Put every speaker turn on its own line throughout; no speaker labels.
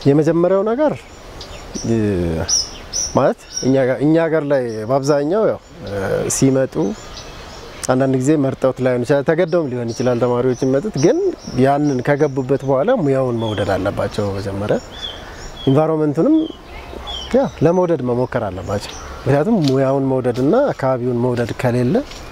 የመጀመሪያው ነገር ማለት እኛ ሀገር ላይ በአብዛኛው ያው ሲመጡ አንዳንድ ጊዜ መርጠውት ላይሆን ይችላል፣ ተገደውም ሊሆን ይችላል ተማሪዎች የሚመጡት። ግን ያንን ከገቡበት በኋላ ሙያውን መውደድ አለባቸው። መጀመሪያ ኢንቫይሮንመንቱንም ያ ለመውደድ መሞከር አለባቸው። ምክንያቱም ሙያውን መውደድና አካባቢውን መውደድ ከሌለ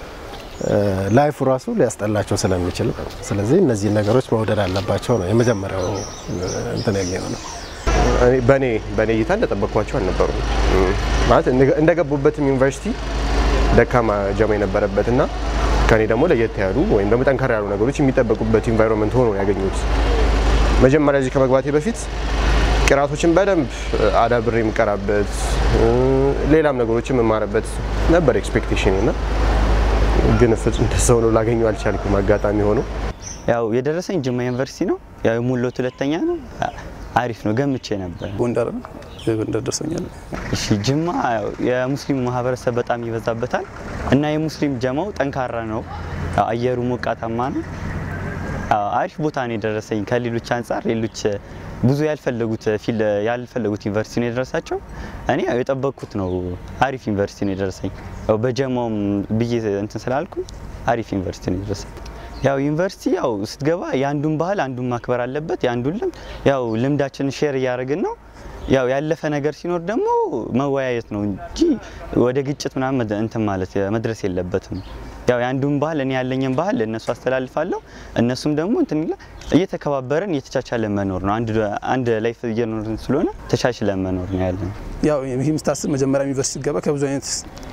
ላይፉ ራሱ ሊያስጠላቸው ስለሚችል፣ ስለዚህ እነዚህ ነገሮች መውደድ አለባቸው ነው የመጀመሪያው እንትን የሚሆነው።
በእኔ በእኔ እይታ እንደጠበቅኳቸው አልነበሩም። ማለት እንደገቡበትም ዩኒቨርሲቲ ደካማ ጀማ የነበረበት እና ከኔ ደግሞ ለየት ያሉ ወይም ደግሞ ጠንከር ያሉ ነገሮች የሚጠበቁበት ኢንቫይሮንመንት ሆኖ ያገኙት። መጀመሪያ እዚህ ከመግባቴ በፊት ቅራቶችን በደንብ አዳብሬ የምቀራበት ሌላም ነገሮችን የምማርበት ነበር ኤክስፔክቴሽን እና ግን ፍጹም እንደዛው ነው ላገኘው አልቻልኩም። አጋጣሚ ሆኖ
ያው የደረሰኝ ጅማ ዩኒቨርሲቲ ነው። ያው የሙሎት ሁለተኛ ነው። አሪፍ ነው ገምቼ ነበር።
ጎንደር ነው ጎንደር ደርሶኛል።
እሺ ጅማ ያው የሙስሊም ማህበረሰብ በጣም ይበዛበታል እና የሙስሊም ጀማው ጠንካራ ነው። ያው አየሩ ሞቃታማ ነው። ያው አሪፍ ቦታ ነው የደረሰኝ ከሌሎች አንጻር ሌሎች ብዙ ያልፈለጉት ፊል ያልፈለጉት ዩኒቨርሲቲ ነው የደረሳቸው። እኔ ያው የጠበቅኩት ነው አሪፍ ዩኒቨርሲቲ ነው የደረሰኝ። ያው በጀማውም ብዬ እንትን ስላልኩ አሪፍ ዩኒቨርሲቲ ነው የደረሰኝ። ያው ዩኒቨርሲቲ ያው ስትገባ የአንዱን ባህል አንዱን ማክበር አለበት። የአንዱን ልምድ ያው ልምዳችንን ሼር እያደረግን ነው። ያው ያለፈ ነገር ሲኖር ደግሞ መወያየት ነው እንጂ ወደ ግጭት ምናምን እንትን ማለት መድረስ የለበትም። ያው የአንዱን ባህል እኔ ያለኝን ባህል ለእነሱ አስተላልፋለሁ። እነሱም ደግሞ እንትን ይላል። እየተከባበረን እየተቻቻለን መኖር ነው። አንድ አንድ ላይፍ እየኖርን ስለሆነ ተቻችለን መኖር ነው ያለን።
ያው ይህ ምስታስብ መጀመሪያ ዩኒቨርሲቲ ገባ ከብዙ አይነት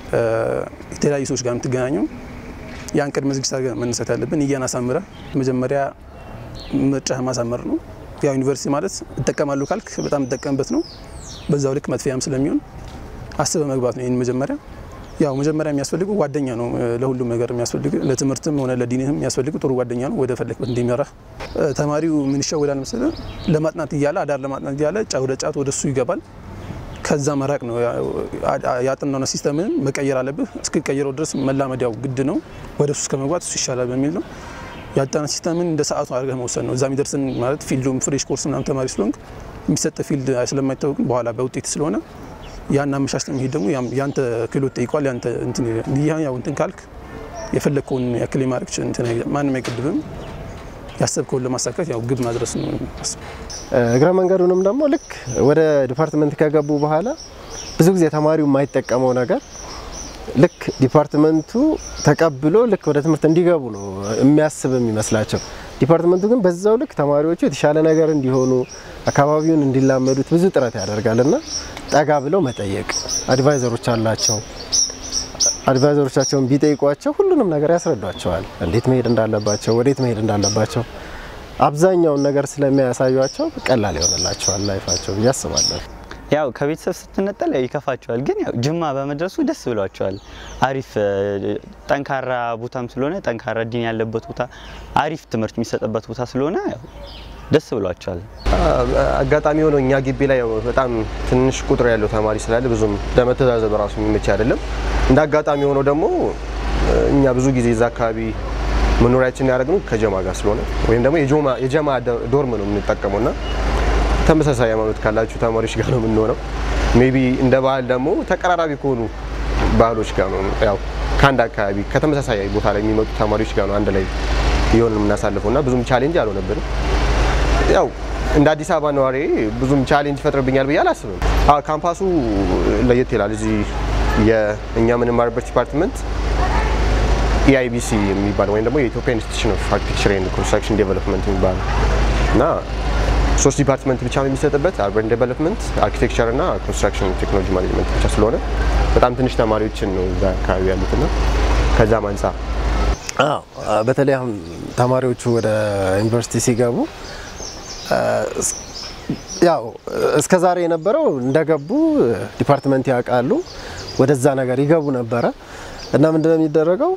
የተለያዩ ሰዎች ጋር የምትገናኘው ያን ቅድመ ዝግጅት አድርገን መነሳት ያለብን እያን አሳምረ መጀመሪያ ምርጫ ማሳመር ነው። ያው ዩኒቨርሲቲ ማለት እጠቀማለሁ ካልክ በጣም እጠቀምበት ነው። በዛው ልክ መጥፊያም ስለሚሆን አስበ መግባት ነው። ይህን መጀመሪያ ያው መጀመሪያ የሚያስፈልጉ ጓደኛ ነው። ለሁሉም ነገር የሚያስፈልግ ለትምህርትም ሆነ ለዲንህም የሚያስፈልጉ ጥሩ ጓደኛ ነው። ወደ ፈለግበት እንዲመራ ተማሪው ምን ይሸወዳል መሰለህ? ለማጥናት እያለ አዳር ለማጥናት እያለ ወደ ጫት ወደ እሱ ይገባል። ከዛ መራቅ ነው። ያጥናው ሲስተምን መቀየር አለብህ። እስክቀየረው ድረስ መላመዲያው ግድ ነው። ወደ እሱ ከመግባት እሱ ይሻላል በሚል ነው ያጣና ሲስተምን እንደ ሰዓቱ አድርገህ መውሰድ ነው። እዛ የሚደርስን ማለት ፊልዱም ፍሬሽ ኮርስ ምናምን ተማሪ ስለሆንክ የሚሰጥ ፊልድ ስለማይታወቅ በኋላ በውጤት ስለሆነ ያን አመሻሽተ መሄድ ደግሞ ያንተ ክህሎት ጠይቋል። ያንተ እንትን ያው እንትን ካልክ የፈለግከውን ያክል የማድረግ እንትን ማንም አይገድብም። ያሰብከውን ለማሳካት ያው ግብ ማድረስ ነው።
እግረ መንገዱንም ደግሞ ልክ ወደ ዲፓርትመንት ከገቡ በኋላ ብዙ ጊዜ ተማሪው የማይጠቀመው ነገር ልክ ዲፓርትመንቱ ተቀብሎ ልክ ወደ ትምህርት እንዲገቡ ነው የሚያስብ የሚመስላቸው። ዲፓርትመንቱ ግን በዛው ልክ ተማሪዎቹ የተሻለ ነገር እንዲሆኑ አካባቢውን እንዲላመዱት ብዙ ጥረት ያደርጋል እና ጠጋ ብለው መጠየቅ አድቫይዘሮች አላቸው። አድቫይዘሮቻቸውን ቢጠይቋቸው ሁሉንም ነገር ያስረዷቸዋል። እንዴት መሄድ እንዳለባቸው፣ ወዴት መሄድ እንዳለባቸው አብዛኛውን ነገር ስለሚያሳዩቸው ቀላል ይሆንላቸዋል ላይፋቸው ብዬ አስባለሁ።
ያው ከቤተሰብ ስትነጠል ያው ይከፋቸዋል፣ ግን ያው ጅማ በመድረሱ ደስ ብሏቸዋል። አሪፍ ጠንካራ ቦታም ስለሆነ ጠንካራ ዲን ያለበት ቦታ፣ አሪፍ ትምህርት የሚሰጥበት ቦታ ስለሆነ ያው ደስ ብሏቸዋል።
አጋጣሚ ሆኖ እኛ ግቢ ላይ ያው በጣም ትንሽ ቁጥር ያለው ተማሪ ስላለ ብዙም ለመተዛዘብ ራሱ የሚመች አይደለም። እንደ አጋጣሚ ሆኖ ደግሞ እኛ ብዙ ጊዜ እዛ አካባቢ መኖሪያችን ያደረግነው ከጀማ ጋር ስለሆነ ወይም ደግሞ የጀማ ዶርም ነው የምንጠቀመው እና ተመሳሳይ ሃይማኖት ካላችሁ ተማሪዎች ጋር ነው የምንሆነው። ሜቢ እንደ ባህል ደግሞ ተቀራራቢ ከሆኑ ባህሎች ጋር ነው ያው ከአንድ አካባቢ ከተመሳሳይ ቦታ ላይ የሚመጡ ተማሪዎች ጋር ነው አንድ ላይ የሆነ የምናሳልፈው እና ብዙም ቻሌንጅ አልሆነብንም። ያው እንደ አዲስ አበባ ነዋሪ ብዙም ቻሌንጅ ይፈጥርብኛል ብዬ አላስብም። ካምፓሱ ለየት ይላል። እዚህ የእኛ የምንማርበት ዲፓርትመንት ኢአይቢሲ የሚባል ወይም ደግሞ የኢትዮጵያ ኢንስቲትዩሽን ኦፍ አርኪቴክቸር ኤንድ ኮንስትራክሽን ዴቨሎፕመንት የሚባል እና ሶስት ዲፓርትመንት ብቻ ነው የሚሰጥበት አርበን ዴቨሎፕመንት፣ አርኪቴክቸር እና ኮንስትራክሽን ቴክኖሎጂ ማኔጅመንት ብቻ ስለሆነ በጣም ትንሽ ተማሪዎችን ነው እዛ አካባቢ ያሉትና ከዛም አንጻር
በተለይ አሁን ተማሪዎቹ ወደ ዩኒቨርሲቲ ሲገቡ ያው እስከ ዛሬ የነበረው እንደገቡ ዲፓርትመንት ያውቃሉ፣ ወደዛ ነገር ይገቡ ነበረ እና ምንድነው የሚደረገው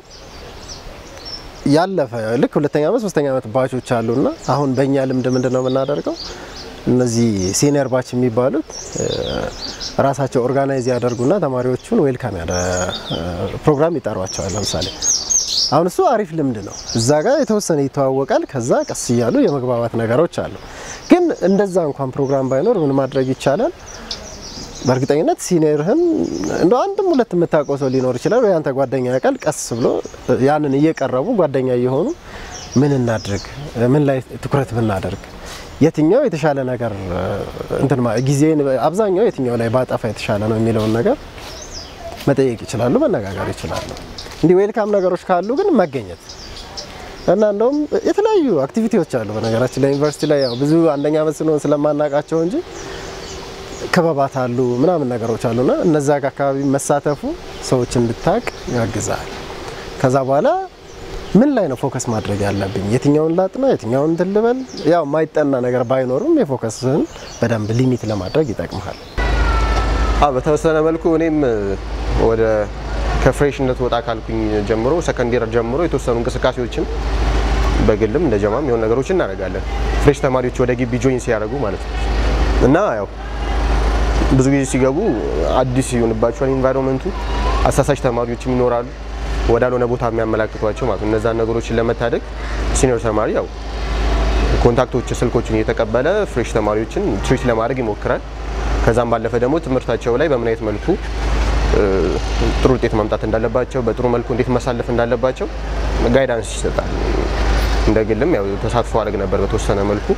ያለፈ ልክ ሁለተኛ ዓመት ሶስተኛ ዓመት ባቾች አሉና አሁን በእኛ ልምድ ምንድነው የምናደርገው እነዚህ ሲኒየር ባች የሚባሉት ራሳቸው ኦርጋናይዝ ያደርጉና ተማሪዎቹን ዌልካም ያደ ፕሮግራም ይጠሯቸዋል። ለምሳሌ አሁን እሱ አሪፍ ልምድ ነው። እዛ ጋር የተወሰነ ይተዋወቃል። ከዛ ቀስ እያሉ የመግባባት ነገሮች አሉ። ግን እንደዛ እንኳን ፕሮግራም ባይኖር ምን ማድረግ ይቻላል? በእርግጠኝነት ሲኒየርህን እንደ አንድም ሁለት የምታውቀው ሰው ሊኖር ይችላል፣ ወይ አንተ ጓደኛ ያውቃል። ቀስ ብሎ ያንን እየቀረቡ ጓደኛ እየሆኑ ምን እናድርግ፣ ምን ላይ ትኩረት ብናደርግ፣ የትኛው የተሻለ ነገር እንትን ጊዜን አብዛኛው የትኛው ላይ ባጠፋ የተሻለ ነው የሚለውን ነገር መጠየቅ ይችላሉ፣ መነጋገር ይችላሉ። እንዲህ ዌልካም ነገሮች ካሉ ግን መገኘት እና እንደውም የተለያዩ አክቲቪቲዎች አሉ። በነገራችን ላይ ዩኒቨርሲቲ ላይ ያው ብዙ አንደኛ ዓመት ስለሆን ስለማናውቃቸው እንጂ ክበባት አሉ ምናምን ነገሮች አሉና እነዛ ጋር አካባቢ መሳተፉ ሰዎች እንድታቅ ያግዛል። ከዛ በኋላ ምን ላይ ነው ፎከስ ማድረግ ያለብኝ፣ የትኛውን ላጥና፣ የትኛውን እንትን ልበል፣ ያው የማይጠና ነገር ባይኖርም የፎከስህን በደንብ ሊሚት ለማድረግ ይጠቅምሃል።
አዎ በተወሰነ መልኩ እኔም ወደ ከፍሬሽነት ወጣ ካልኩኝ ጀምሮ ሰከንዴር ጀምሮ የተወሰኑ እንቅስቃሴዎችን በግልም እንደ ጀማም የሆኑ ነገሮችን እናደርጋለን። ፍሬሽ ተማሪዎች ወደ ግቢ ጆይን ሲያደርጉ ማለት ነው እና ያው ብዙ ጊዜ ሲገቡ አዲስ ይሆንባቸዋል ኢንቫይሮንመንቱ። አሳሳች ተማሪዎችም ይኖራሉ ወዳልሆነ ቦታ የሚያመላክቷቸው ማለት ነው። እነዛን ነገሮችን ለመታደግ ሲኒየር ተማሪ ያው ኮንታክቶች ስልኮችን እየተቀበለ ፍሬሽ ተማሪዎችን ትሪት ለማድረግ ይሞክራል። ከዛም ባለፈ ደግሞ ትምህርታቸው ላይ በምን አይነት መልኩ ጥሩ ውጤት ማምጣት እንዳለባቸው በጥሩ መልኩ እንዴት ማሳለፍ እንዳለባቸው ጋይዳንስ ይሰጣል። እንደ ግልም ያው ተሳትፎ አድርግ ነበር በተወሰነ መልኩ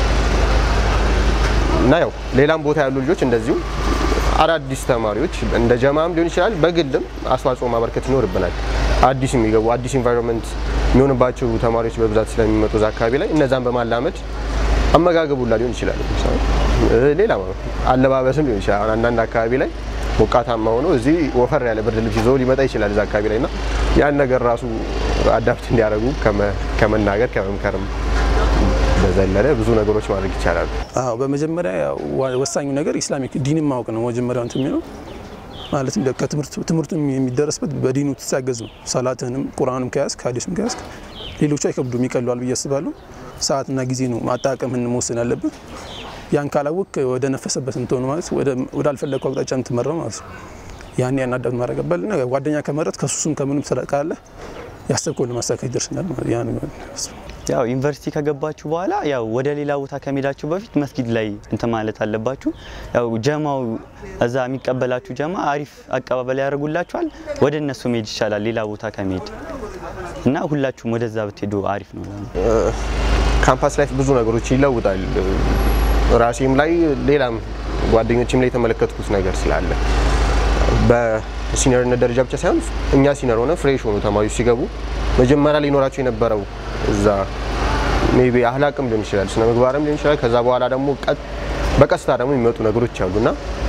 እና ያው ሌላም ቦታ ያሉ ልጆች እንደዚሁ አዳዲስ ተማሪዎች እንደ ጀማም ሊሆን ይችላል፣ በግልም አስተዋጽኦ ማበርከት ይኖርብናል። አዲስ የሚገቡ አዲስ ኢንቫይሮንመንት የሚሆንባቸው ተማሪዎች በብዛት ስለሚመጡ እዛ አካባቢ ላይ እነዛን በማላመድ አመጋገቡላ ሊሆን ይችላል፣ ሌላ አለባበስም ሊሆን ይችላል። አንዳንድ አካባቢ ላይ ሞቃታማ ሆኖ እዚህ ወፈር ያለ ብርድ ልብስ ይዞ ሊመጣ ይችላል እዛ አካባቢ ላይ እና ያን ነገር ራሱ አዳፕት እንዲያደርጉ ከመናገር ከመምከርም በዘለለ ብዙ ነገሮች ማድረግ ይቻላል።
አዎ በመጀመሪያ ያው ወሳኙ ነገር ኢስላሚክ ዲንን ማወቅ ነው። መጀመሪያው እንትን የሚለው ማለትም ከትምህርቱ ትምህርቱ የሚደረስበት በዲኑ ትታገዝ ነው። ሰላትህንም ቁርአንም ከያዝክ ሀዲስም ከያዝክ ሌሎቹ አይከብዱም ይቀሏል ብዬ አስባለሁ። ሰዓትና ጊዜ ነው ማጣቀምህን መወሰን ያለብን። ያን ካላወቅ ወደ ነፈሰበት እንትሆኑ ማለት ወደ አልፈለግኩ አቅጣጫ የምትመራው ማለት ነው። ያን ያን አዳፕት ማድረግ አለብን። ጓደኛ ከመረጥ ከሱስም ከምንም ስለቃለ ያሰብከውን ለማሳካት ይደርስናል ማለት ያ ነው።
ያው ዩኒቨርሲቲ ከገባችሁ በኋላ ያው ወደ ሌላ ቦታ ከመሄዳችሁ በፊት መስጊድ ላይ እንትን ማለት አለባችሁ። ያው ጀማው እዛ የሚቀበላችሁ ጀማ አሪፍ አቀባበል ያደርጉላችኋል። ወደ እነሱ መሄድ ይቻላል ሌላ ቦታ ከመሄድ እና ሁላችሁም ወደዛ ብትሄዱ አሪፍ ነው።
ካምፓስ ላይፍ ብዙ ነገሮች ይለውጣል። ራሴም ላይ ሌላም ጓደኞችም ላይ የተመለከትኩት ነገር ስላለ በሲኒየርነት ደረጃ ብቻ ሳይሆን እኛ ሲኒየር ሆነ ፍሬሽ ሆኑ ተማሪዎች ሲገቡ መጀመሪያ ሊኖራቸው የነበረው እዛ ሜቢ አህላቅም ሊሆን ይችላል፣ ስነ ምግባርም ሊሆን ይችላል። ከዛ በኋላ ደግሞ በቀስታ ደግሞ የሚመጡ ነገሮች አሉና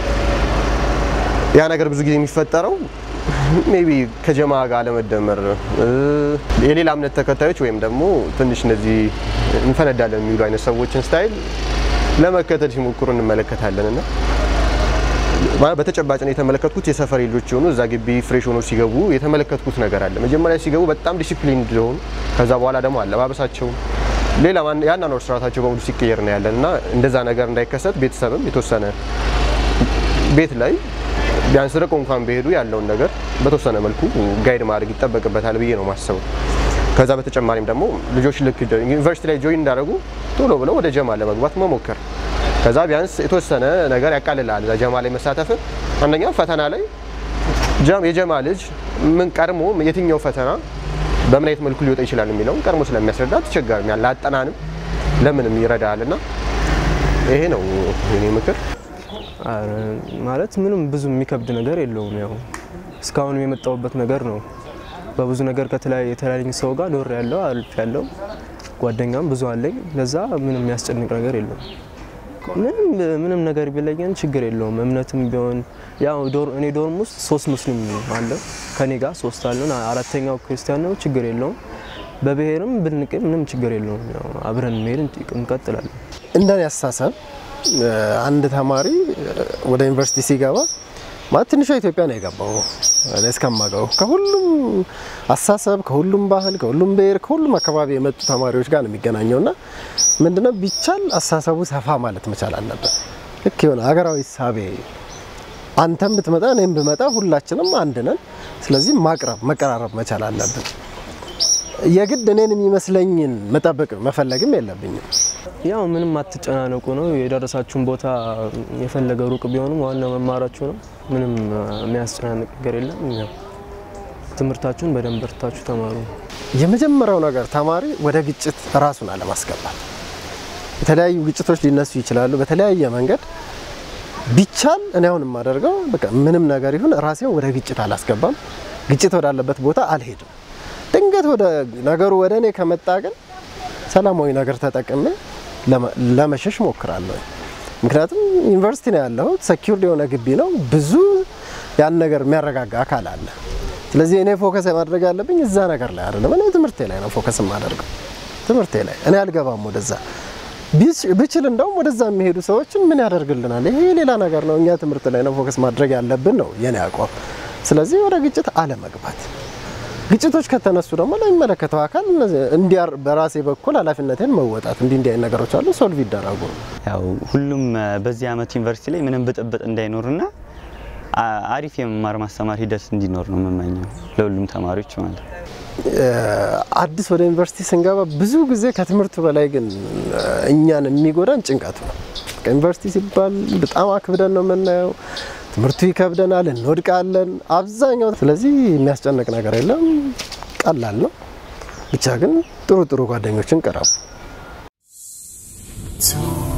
ያ ነገር ብዙ ጊዜ የሚፈጠረው ሜቢ ከጀማ ጋር አለመደመር፣ የሌላ እምነት ተከታዮች ወይም ደግሞ ትንሽ እነዚህ እንፈነዳለን የሚሉ አይነት ሰዎችን ስታይል ለመከተል ሲሞክሩ እንመለከታለን እና በተጨባጭ ነው የተመለከትኩት። የሰፈር ልጆች የሆኑ እዛ ግቢ ፍሬሽ ሆኖ ሲገቡ የተመለከትኩት ነገር አለ። መጀመሪያ ሲገቡ በጣም ዲሲፕሊን እንደሆኑ፣ ከዛ በኋላ ደግሞ አለባበሳቸው፣ ሌላ ያናኖር ስርዓታቸው በሙሉ ሲቀየር ነው ያለን እና እንደዛ ነገር እንዳይከሰት ቤተሰብም የተወሰነ ቤት ላይ ቢያንስ ርቆ እንኳን ቢሄዱ ያለውን ነገር በተወሰነ መልኩ ጋይድ ማድረግ ይጠበቅበታል ብዬ ነው ማሰበው። ከዛ በተጨማሪም ደግሞ ልጆች ልክ ዩኒቨርሲቲ ላይ ጆይን እንዳደረጉ ቶሎ ብለው ወደ ጀማ ለመግባት መሞከር ከዛ ቢያንስ የተወሰነ ነገር ያቃልላል። እዛ ጀማ ላይ መሳተፍ አንደኛ ፈተና ላይ የጀማ ልጅ ምን ቀድሞ የትኛው ፈተና በምን አይነት መልኩ ሊወጣ ይችላል የሚለውን ቀድሞ ስለሚያስረዳ ተቸጋሪ ለአጠናንም ለምንም ይረዳል እና ይሄ ነው የኔ ምክር።
ማለት ምንም ብዙ የሚከብድ ነገር የለውም። ያው እስካሁን የመጣሁበት ነገር ነው። በብዙ ነገር ከተለያየ ሰው ጋር ኖር ያለው አልፍ ያለው ጓደኛም ብዙ አለኝ። ለዛ ምንም የሚያስጨንቅ ነገር የለውም። ምንም ምንም ነገር ቢለየን ችግር የለውም። እምነትም ቢሆን ያው እኔ ዶርም ውስጥ ሶስት ሙስሊም አለ ከኔ ጋር ሶስት አለን። አራተኛው ክርስቲያን ነው። ችግር የለውም። በብሔርም ብንቅ ምንም ችግር የለውም። ያው አብረን መሄድ እንቀጥላለን።
እንደኔ አስተሳሰብ አንድ ተማሪ ወደ ዩኒቨርሲቲ ሲገባ ማለት ትንሿ ኢትዮጵያ ነው የገባው እኔ እስከማውቀው ከሁሉም አስተሳሰብ፣ ከሁሉም ባህል፣ ከሁሉም ብሔር፣ ከሁሉም አካባቢ የመጡ ተማሪዎች ጋር ነው የሚገናኘው እና ምንድነው ቢቻል አስተሳሰቡ ሰፋ ማለት መቻል አለበት። ልክ የሆነ ሀገራዊ ሳቤ አንተም ብትመጣ እኔም ብመጣ ሁላችንም አንድ ነን። ስለዚህ ማቅረብ መቀራረብ መቻል አለብን። የግድ እኔን የሚመስለኝን መጠበቅ መፈለግም የለብኝም።
ያው ምንም አትጨናነቁ ነው። የደረሳችሁን ቦታ የፈለገ ሩቅ ቢሆንም ዋናው መማራችሁ ነው። ምንም የሚያስጨናንቅ ነገር የለም። ያው ትምህርታችሁን በደንብ በርታችሁ ተማሩ።
የመጀመሪያው ነገር ተማሪ ወደ ግጭት ራሱን አለማስገባት። የተለያዩ ግጭቶች ሊነሱ ይችላሉ በተለያየ መንገድ። ቢቻል እኔ አሁን የማደርገው በቃ ምንም ነገር ይሁን ራሴን ወደ ግጭት አላስገባም። ግጭት ወዳለበት ቦታ አልሄድም። ድንገት ወደ ነገሩ ወደ እኔ ከመጣ ግን ሰላማዊ ነገር ተጠቅሜ ለመ- ለመሸሽ ሞክራለሁ። ምክንያቱም ዩኒቨርሲቲ ነው ያለሁት፣ ሰኪውርድ የሆነ ግቢ ነው። ብዙ ያን ነገር የሚያረጋጋ አካል አለ። ስለዚህ እኔ ፎከስ ማድረግ ያለብኝ እዛ ነገር ላይ አይደለም። እኔ ትምህርቴ ላይ ነው ፎከስ የማደርገው፣ ትምህርቴ ላይ እኔ አልገባም ወደዛ። ቢች- ብችል እንደውም ወደዛ የሚሄዱ ሰዎችን ምን ያደርግልናል? ይሄ ሌላ ነገር ነው። እኛ ትምህርት ላይ ነው ፎከስ ማድረግ ያለብን ነው የኔ አቋም። ስለዚህ ወደ ግጭት አለመግባት ግጭቶች ከተነሱ ደግሞ ለሚመለከተው አካል እነዚህ እንዲያር በራሴ በኩል ኃላፊነቴን መወጣት እንዲህ እንዲህ አይነት ነገሮች አሉ ሶልቭ ይደረጉ ነው።
ያው ሁሉም እ፣ በዚህ አመት ዩኒቨርሲቲ ላይ ምንም ብጥብጥ እንዳይኖርና አ- አሪፍ የመማር ማስተማር ሂደት እንዲኖር ነው የምመኘው ለሁሉም ተማሪዎች ማለት ነው።
እ፣ አዲስ ወደ ዩኒቨርሲቲ ስንገባ ብዙ ጊዜ ከትምህርቱ በላይ ግን እ፣ እኛን የሚጎዳን ጭንቀቱ ነው። በቃ ዩኒቨርሲቲ ሲባል በጣም አክብደን ነው የምናየው። ትምህርቱ ይከብደናል፣ እንወድቃለን አብዛኛው። ስለዚህ የሚያስጨንቅ ነገር የለም፣ ቀላል ነው። ብቻ ግን ጥሩ ጥሩ ጓደኞችን ቅረቡ።
to